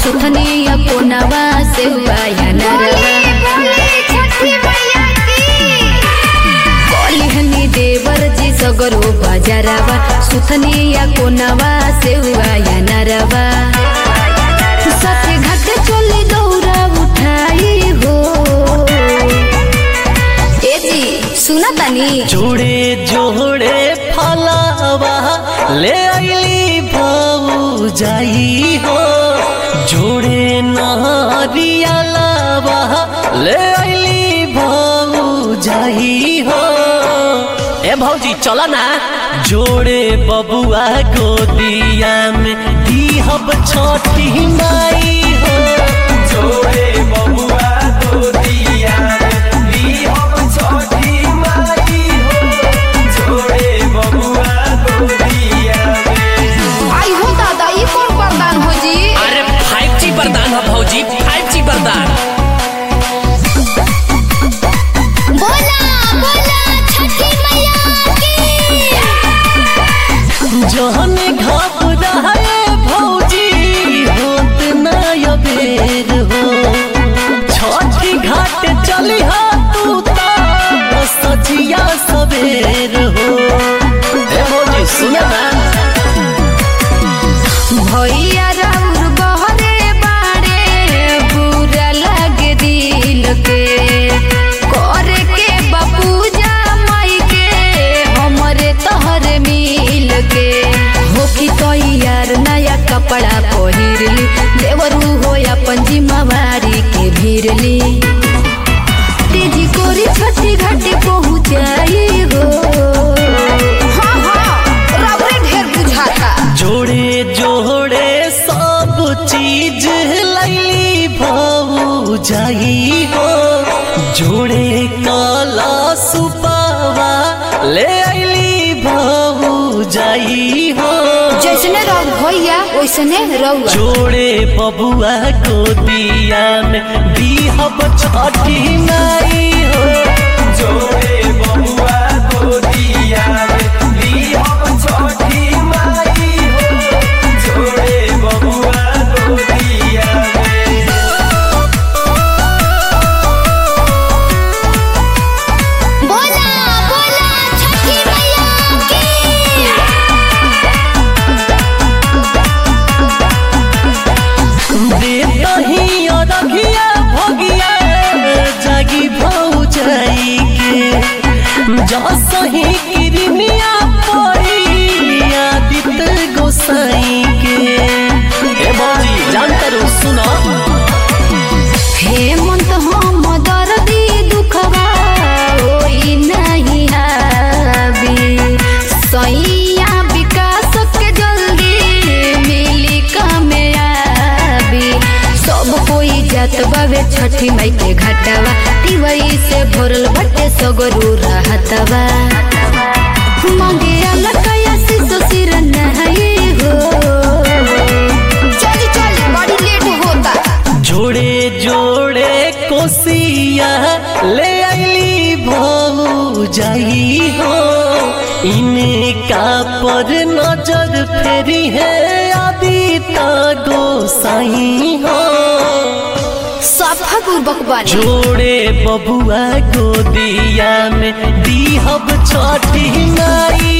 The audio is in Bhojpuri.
सुथनिया कोनवा से हुआया नरवा कलिहनी देवर जी सगरो बजारवा सुथनिया कोनवा से हुआया नरवा सत्य घाट चली दौरा उठाई हो ए जी सुना तानी जोड़े जोड़े फलावा ले आइली भाऊ जाई हो जोड़े नारियलावा ले आइली भाऊ जाई हो ए भौजी चला ना जोड़े बबुआ गोदिया में दीहब छोटी माई हो जोड़े बबुआ दो दिया दी हम छोटी माई हो जोड़े बबुआ दो दिया आई हो दादा ये कौन वरदान हो जी अरे फाइव जी वरदान हो भौजी फाइव जी वरदान बोला बोला छठी मैया जहन घबराए भौजी होत ना अबेर हो छठी घाट चली हा तू ता सचिया सबेर हो ए भौजी सुना ना भैया राउर बहरे बाड़े बुरा लागे दिल के करे के बापूजा माई के हमरे तहरे मिल के हो की तो यार नया कपड़ा पहिरली देवरू हो अपन जिम्मेवारी के भीरली तेजी कोरी छठी घाटी पहुँचाई हो हाँ हाँ रबरे ढेर बुझाता जोड़े जोड़े सब चीज लैली भाऊ जाई हो जोड़े काला सुपावा ले आइली भाऊ जाई हो जैसने रंग भैया वैसने रहुआ जोड़े बबुआ गोदिया में दीहब छठी माई हो जोड़े बबुआ दो दिया दी हम छोटी माई हो जोड़े बबुआ दो दिया बोला बोला छठी मैया की देतही अरघिया भगिया जागी भौ जाई के जसही किरनिया पड़ी आदित्य गोसाई के ए बाजी जानते रहो सुनो हेमंत हम दर्दी दुखवा ओई नहीं हाबी सैया विकास के जल्दी मिली कामयाबी सब कोई जात बावे छठी माई के घाटवा तिवई से भरल बटे सगरू रहतवा मांगे अलकया सिसो सिर नहीं हो चली चली बड़ी लेट होता जोड़े जोड़े कोसिया ले आइली भौ जाई हो इनका पर नजर फेरी है आदिता गोसाई हो सफा पूर्वक बानी जोड़े बबुआ गोदिया में दीहब छठी माई